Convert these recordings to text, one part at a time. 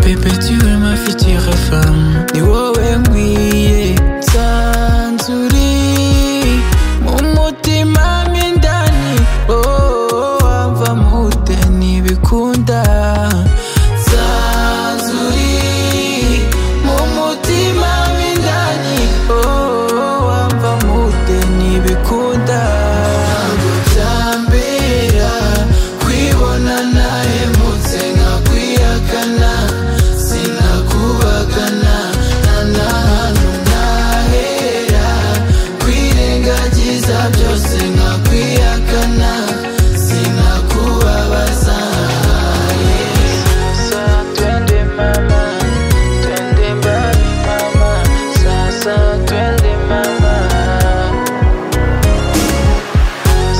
perpetuer ma future femme ni wowe nkwiye sanzuri mu mutima mw'indani oh, wamva mute ntibikunda sanzuri mu mutima mw'indani oh, wamva mute ntibikunda ntabwo byambera kwibona nahemutse nkakwihakana sinakubagana nta n'ahantu ntahera kwirengagiza byose nkakwihakana sinakubabaza Sasa twende mama, twende mbali mama, sasa twende mama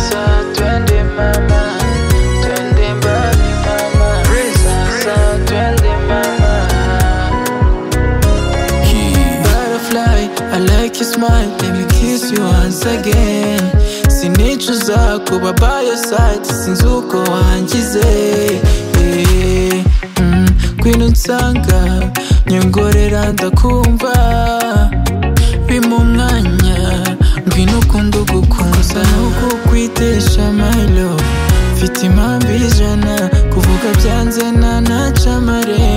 sasa twende mama, twende mbali mama, sasa twende mama. Butterfly, I like your smile, let me kiss you once again. Sinicuza kuba by your side, sinzi uko wangize. Eh, mm, Ngwino unsanga, nyongorera ndakumva. Bima umwanya, ngwino ukunde ugukunza. Nuko kwitesha my love, mfite impamvu ijana, kuvuga byanze nanaca amare.